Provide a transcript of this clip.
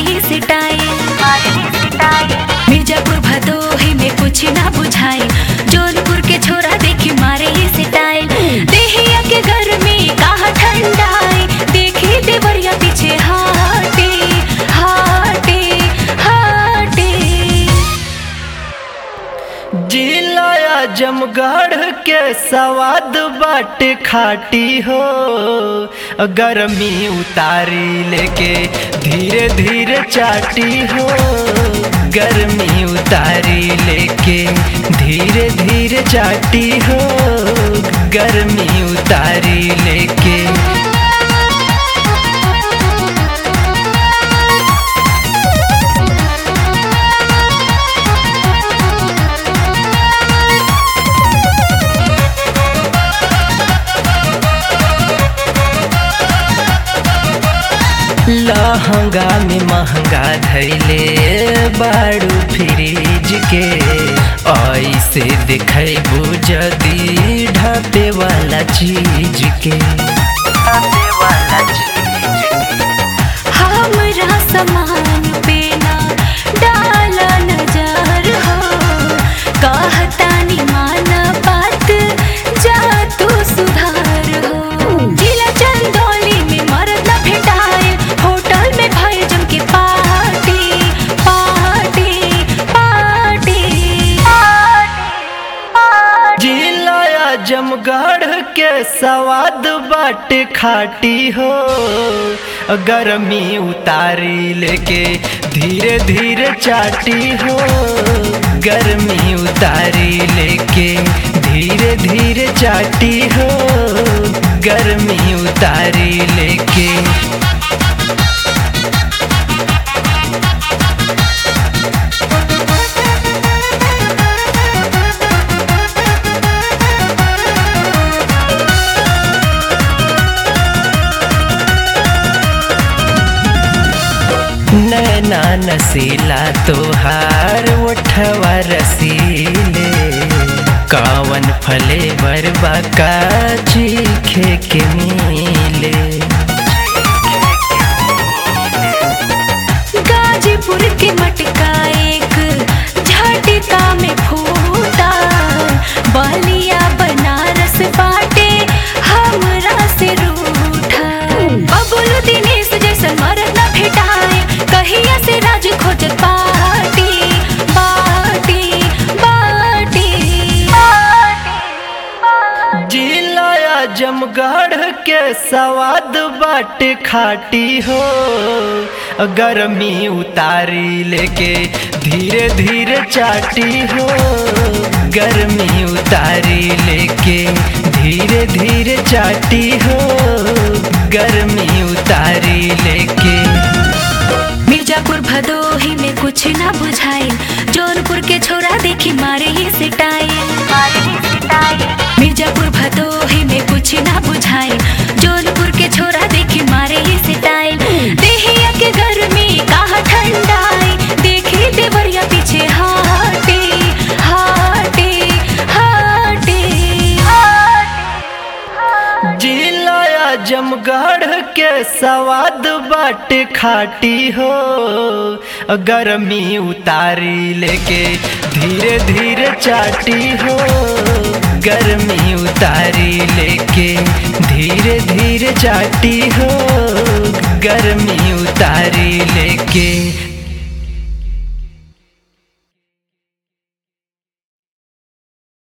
ही सिटाए मिर्जापुर भदोही में कुछ ना बुझाए जौनपुर के छोरा देखी मारे ही सिटाए देहिया के घर में कहा ठंडाए देखी देवरिया पीछे हाटे हाटे हाटे जिला आजमगढ़ के सवाद बाट खाटी हो गर्मी उतारी लेके धीरे धीरे चाटी हो गर्मी उतारी लेके धीरे धीरे चाटी हो गर्मी उतारी लेके लहंगा में महंगा धैले बाड़ू फ्रिज के ऐसे दिखेबू जदी ढापे वाला चीज के ढापे वाला चीज के हमरा समान पे ना डाला नजर हो कहतानी माना बात जा तू सुधार हो जिला चंदौली में मरद न भेटाए होटल में भाई जम के पार्टी पार्टी पार्टी जिला आजमगढ़ के सवाद बाट खाटी हो गर्मी उतारी लेके धीरे धीरे चाटी हो गर्मी उतारी लेके धीरे धीरे चाटी हो गर्मी उतारी लेके नैना नसीला तोहार उठवा रसीले कवन फले बरबा चीखे के मिले गाजीपुर के मटका एक झटका में फूटा बलिया बनारस बाटे हमरा से रूठा बबुल दिनेश जैसन मरद न भेटाए कहिया से राज खोजत बाटी बाटी बाटी जिला आजमगढ़ के सवाद बाट खाटी हो गर्मी उतारी लेके धीरे धीरे चाटी हो गर्मी उतारी लेके धीरे धीरे चाटी हो गर्मी उतारी लेके मिर्जापुर भदोही में कुछ ना बुझाए जौनपुर के छोरा देखी मारे ही सिटाए मिर्जापुर भदोही में कुछ ना बुझाए जौनपुर के छोरा देखी मारे ही सिटाए देहिया के घर में कहा ठंडाए देखी देवरिया पीछे हाटे हाटे हाटे जिला आजमगढ़ के सवाद बाट खाटी हो गर्मी उतारी लेके धीरे धीरे चाटी हो गर्मी उतारी लेके धीरे धीरे चाटी हो गर्मी उतारी लेके